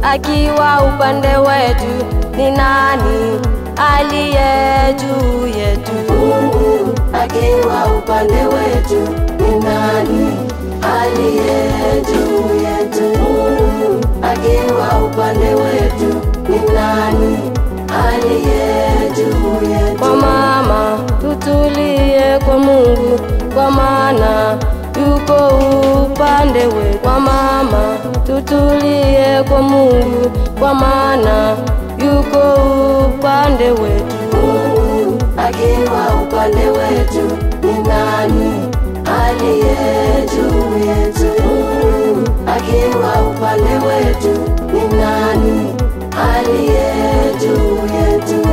akiwa upande wetu, ni nani aliye juu yetu? Mungu akiwa upande wetu, ni nani aliye juu yetu? Mungu akiwa upande wetu, ni nani aliye juu yetu? Kwa mama tutulie kwa Mungu, kwa maana yuko upande wetu. Kwa mama tutulie kwa Mungu, kwa maana yuko upande wetu. Mungu akiwa upande wetu, ni nani aliye juu yetu? Mungu akiwa upande wetu, ni nani aliye juu yetu?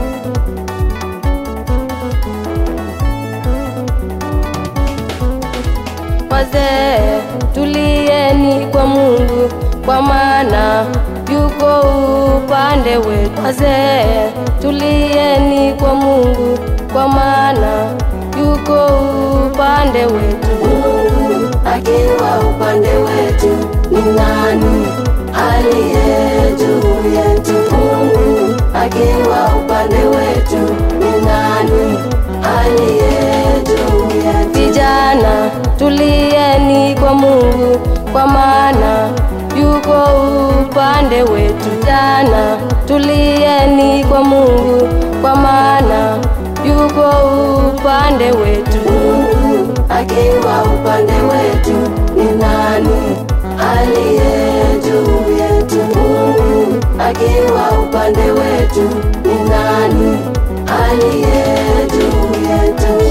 Wazee tulieni kwa Mungu, kwa maana yuko upande wetu. Wazee tulieni kwa Mungu, kwa maana yuko upande wetu. Mungu akiwa upande wetu, ni nani aliye juu yetu? Mungu akiwa upande wetu, ni nani aliye juu yetu? Vijana tulieni kwa Mungu, kwa maana yuko upande wetu. Vijana tulieni kwa Mungu, kwa maana yuko upande wetu. Mungu akiwa upande wetu, ni nani aliye juu yetu? Mungu akiwa upande wetu, ni nani aliye juu yetu?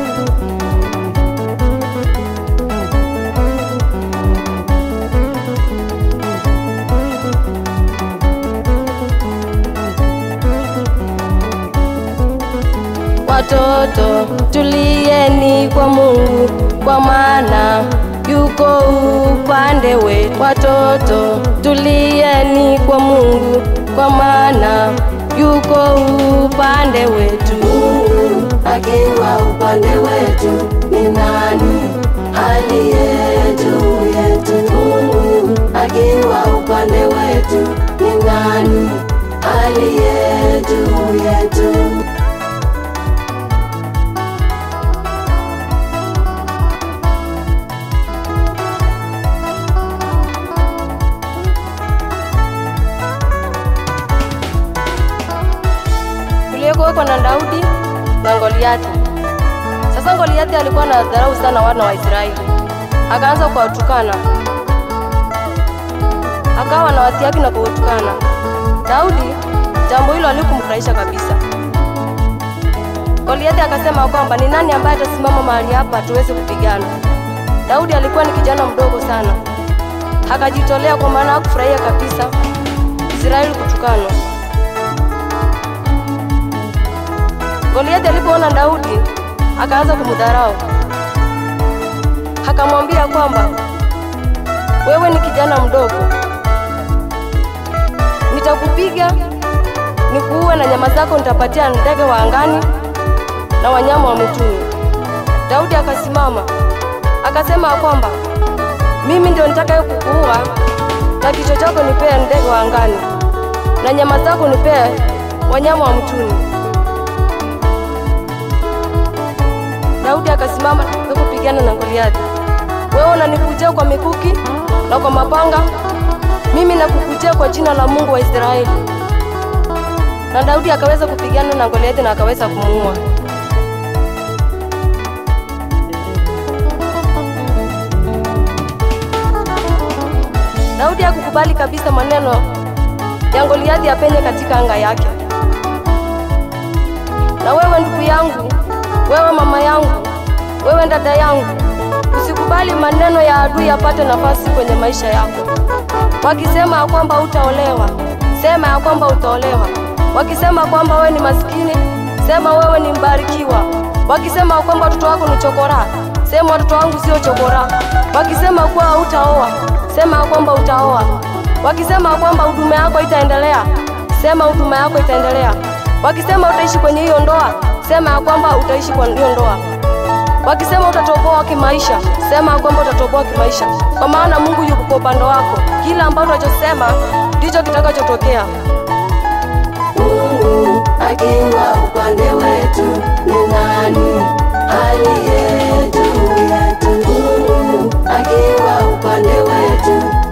Watoto tulieni kwa Mungu, kwa maana yuko upande wetu. Watoto tulieni kwa Mungu, kwa maana yuko upande wetu. Mungu akiwa upande wetu, ni nani aliye juu yetu? Mungu akiwa upande wetu, ni nani aliye juu yetu? Kulikuweko na Daudi na Goliati. Sasa Goliati alikuwa na dharau sana wana wa Israeli, akaanza kuwatukana, akawa na watiaki na kuwatukana. Daudi jambo hilo alikumfurahisha kabisa. Goliati akasema kwamba ni nani ambaye atasimama mahali hapa tuweze kupigana. Daudi alikuwa ni kijana mdogo sana, akajitolea kwa maana hakufurahia kabisa Israeli kutukanwa. Goliathi alipoona Daudi akaanza kumdharau, akamwambia kwamba wewe ni kijana mdogo, nitakupiga nikuue, na nyama zako nitapatia ndege wa angani na wanyama wa mwituni. Daudi akasimama akasema kwamba mimi ndio nitakaye kukuua, na kichwa chako nipee ndege wa angani na nyama zako nipee wanyama wa mwituni. Daudi akasimama na kupigana na Goliathi. Wewe unanikujia kwa mikuki na kwa mapanga, mimi nakukujia kwa jina la Mungu wa Israeli. Na Daudi akaweza kupigana na Goliathi na akaweza kumuua. Daudi hakukubali kabisa maneno ya Goliathi apenye katika anga yake. Na wewe ndugu yangu, wewe mama yangu, wewe dada yangu, usikubali maneno ya adui yapate nafasi kwenye maisha yako. Wakisema ya kwamba utaolewa, sema ya kwamba utaolewa. Wakisema kwamba wewe ni maskini, sema wewe ni mbarikiwa. Wakisema ya kwamba watoto wako ni chokora, sema watoto wangu sio chokora. Wakisema kuwa hautaoa, sema ya kwamba utaoa. Wakisema kwamba huduma yako itaendelea, sema huduma yako itaendelea. Wakisema utaishi kwenye hiyo ndoa, sema ya kwamba utaishi kwa hiyo ndoa. Wakisema utatoboa kimaisha, sema ya kwamba utatoboa kimaisha, kwa maana Mungu yuko kwa upande wako. Kila ambacho unachosema ndicho kitakachotokea. Mungu akiwa upande wetu, ni nani aliye juu yetu? Mungu akiwa upande wetu,